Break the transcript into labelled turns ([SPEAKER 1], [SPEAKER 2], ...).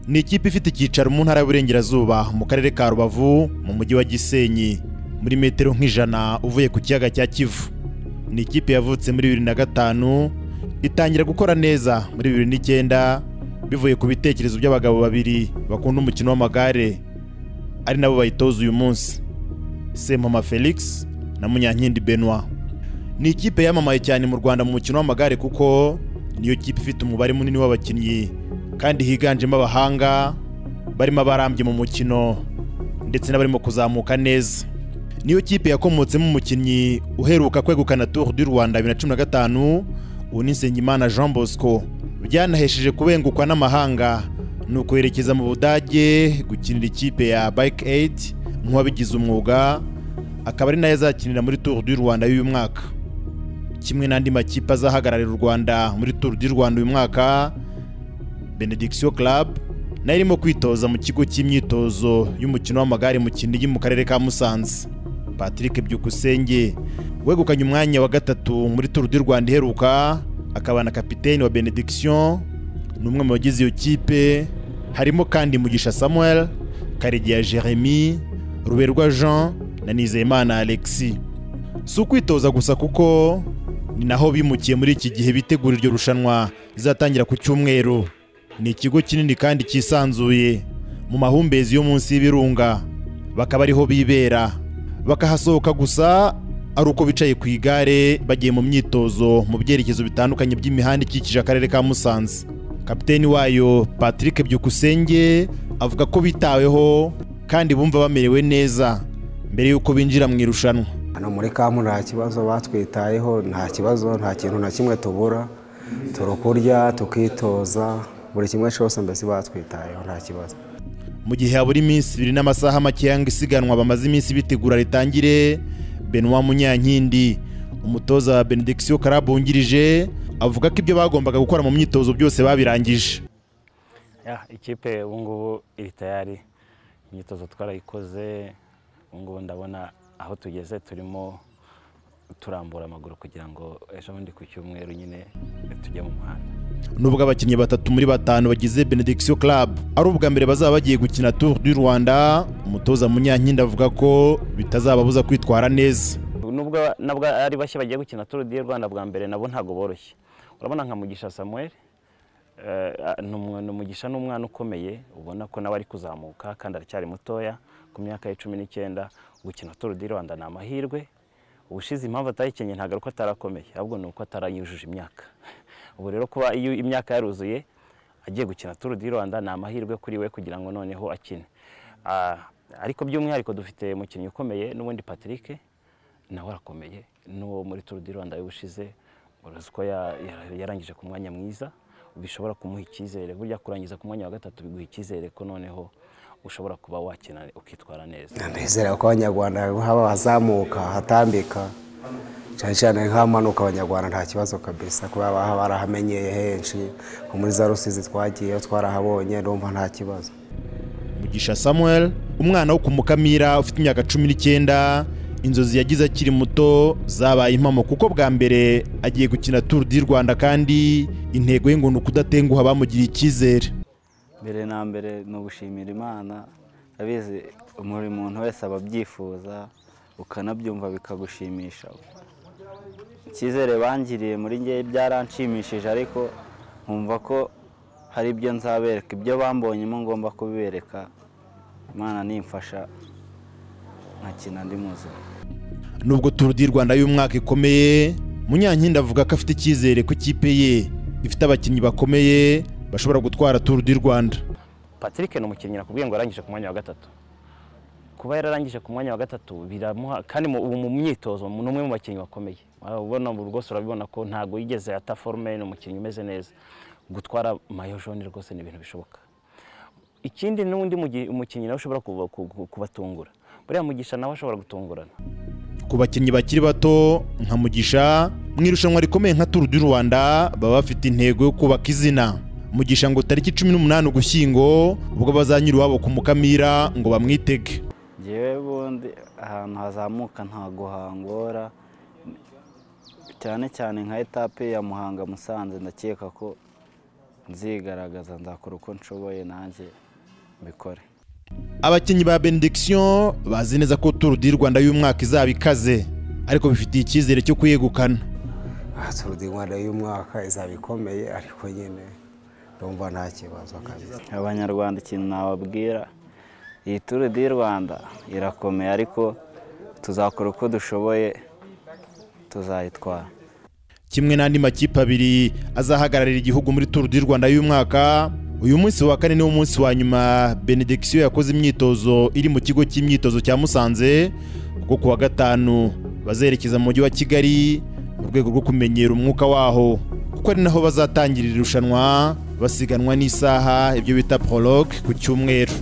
[SPEAKER 1] ni ikipe ifite icyicaro mu ntara y'uburengerazuba mu karere ka rubavu mu mujyi wa gisenyi muri metero nk'ijana uvuye ku kiyaga cya kivu ni ikipe yavutse muri bibiri na gatanu itangira gukora neza muri bibiri n'icyenda bivuye ku bitekerezo by'abagabo babiri bakunda umukino w'amagare ari nabo bayitoza uyu munsi semama felix na munyankindi benoit ni ikipe yamamaye cyane mu rwanda mu mukino w'amagare kuko niyo kipe ifite umubare munini w'abakinnyi kandi higanjemo abahanga barimo abarambye mu mukino ndetse n'abarimo kuzamuka neza niyo kipe yakomotsemo umukinnyi uheruka kwegukana tour du rwanda bibiri na cumi na gatanu ubu ni nsengimana jean bosco byanahesheje kubengukwa n'amahanga ni ukwerekeza mu budage gukinira ikipe ya bike aid nk'uwabigize umwuga akaba ari nayo azakinira muri tour du rwanda y'uyu mwaka kimwe n'andi makipe azahagararira u rwanda muri tour du rwanda uyu mwaka benediction club nayo irimo kwitoza mu kigo cy'imyitozo y'umukino w'amagare mu kinigi mu karere ka musanze patrick byukusenge wegukanye umwanya wa gatatu muri tour du rwanda iheruka akaba na kapiteni wa benediction ni umwe mu bagize iyo kipe harimo kandi mugisha samuel karegeya jeremy ruberwa jean na nizeyimana alexis si ukwitoza gusa kuko ni naho bimukiye muri iki gihe bitegura iryo rushanwa rizatangira ku cyumweru ni ikigo kinini kandi cyisanzuye mu mahumbezi yo munsi y'ibirunga bakaba ariho bibera bakahasohoka gusa ari uko bicaye ku igare bagiye mu myitozo mu byerekezo bitandukanye by'imihanda ikikije akarere ka musanze kapiteni wayo patrick byukusenge avuga ko bitaweho kandi bumva bamerewe neza mbere y'uko binjira mu irushanwa
[SPEAKER 2] hano muri kamu nta kibazo batwitayeho nta kibazo nta kintu na kimwe tubura turukurya tukitoza buri kimwe cyose mbese batwitayeho nta kibazo
[SPEAKER 1] mu gihe habura iminsi ibiri n'amasaha make yanga isiganwa bamaze iminsi bitegura ritangire benoit munyankindi umutoza wa benediction club wungirije avuga ko ibyo bagombaga gukora mu myitozo byose babirangije
[SPEAKER 3] ikipe ubu ngubu iri tayari imyitozo twarayikoze ubu ngubu ndabona aho tugeze turimo turambura amaguru kugira ngo ejo bundi ku cyumweru nyine tujye mu muhanda
[SPEAKER 1] nubwo abakinnyi batatu muri batanu bagize benediction club ari ubwa mbere bazaba bagiye gukina tour du rwanda umutoza munyankindi avuga ko bitazababuza kwitwara neza
[SPEAKER 3] nubwo nabwo ari bashya bagiye gukina tour du rwanda bwa mbere nabo ntabwo boroshye urabona nka mugisha samuel ni umugisha n'umwana ukomeye ubona ko nawe ari kuzamuka kandi aracyari mutoya ku myaka ya cumi n'icyenda gukina tour du rwanda ni amahirwe ubushize impamvu atayikenye ntabwo ari uko atarakomeye ahubwo ni uko atarayujuje imyaka ubu rero kuba iyo imyaka yaruzuye agiye gukina tour du rwanda ni amahirwe kuri we kugira ngo noneho akine ariko by'umwihariko dufite umukinnyi ukomeye n'ubundi patrick nawe arakomeye n'uwo muri tour du rwanda y'ubushize uruzi ko yarangije ku mwanya mwiza bishobora kumuha icyizere burya kurangiza ku mwanya wa gatatu biguha icyizere ko noneho ushobora kuba wakina ukitwara neza
[SPEAKER 2] ndizera ko abanyarwanda haba bazamuka hatambika cyane cyane nk'amanuka abanyarwanda nta kibazo kabisa kuba barahamenyeye henshi nko muri za rusizi twagiyeyo twarahabonye numva nta kibazo
[SPEAKER 1] mugisha samuel umwana wo ku mukamira ufite imyaka cumi n'icyenda inzozi yagize akiri muto zabaye impamo kuko bwa mbere agiye gukina tour du rwanda kandi intego ye ngo ni ukudatenguha bamugiriye icyizere
[SPEAKER 4] mbere na mbere ni ugushimira imana abizi buri muntu wese aba abyifuza ukanabyumva bikagushimisha icyizere bangiriye muri ngewe byaranshimishije ariko nkumva ko hari ibyo nzabereka ibyo bambonyemo ngomba kubibereka imana nimfasha nkakina ndi muzima
[SPEAKER 1] nubwo tour du rwanda y'umwaka ikomeye munyankindi avuga ko afite icyizere ko ikipe ye ifite abakinnyi bakomeye bashobora gutwara tour du rwanda
[SPEAKER 3] patrick ni umukinnyi nakubwiye ngo arangije ku mwanya wa gatatu kuba yararangije ku mwanya wa gatatu biramuha kandi ubu mu myitozo ni umwe mu bakinnyi bakomeye ubona rwose urabibona ko ntabwo yigeze ata forume ni umukinnyi umeze neza gutwara mayo jone rwose ni ibintu bishoboka ikindi n'undi umukinnyi nawe ushobora kubatungura buriya mugisha nawe ashobora gutungurana
[SPEAKER 1] ku bakinnyi bakiri bato nka mugisha mu irushanwa rikomeye nka turu du rwanda baba bafite intego yo kubaka izina mugisha ngo tariki cumi n'umunani ugushyingo ubwo bazanyura iwabo ku mukamira ngo bamwitege
[SPEAKER 4] ngewe bundi ahantu hazamuka ntabwo hangora cyane cyane nka etape ya muhanga musanze ndakeka ko
[SPEAKER 3] nzigaragaza nzakora uko nshoboye nanjye mbikore
[SPEAKER 1] abakinnyi ba benediction bazi neza ko turu di rwanda y'umwaka izaba ikaze ariko bifitiye icyizere cyo kuyegukana
[SPEAKER 2] aha turudi rwanda y'umwaka izaba ikomeye ariko nyine ndumva nta kibazo kabisa
[SPEAKER 3] abanyarwanda ikintu nababwira iyi turu di rwanda irakomeye ariko tuzakora uko dushoboye tuzayitwara
[SPEAKER 1] kimwe n'andi makipe abiri azahagararira igihugu muri turu di rwanda y'umwaka uyu munsi wa kane niwo munsi wa nyuma benediction yakoze imyitozo iri mu kigo cy'imyitozo cya musanze kuko ku wa gatanu bazerekeza mu mujyi wa kigali mu rwego rwo kumenyera umwuka waho kuko ari naho bazatangirira irushanwa basiganwa n'isaha ibyo bita prologue ku cyumweru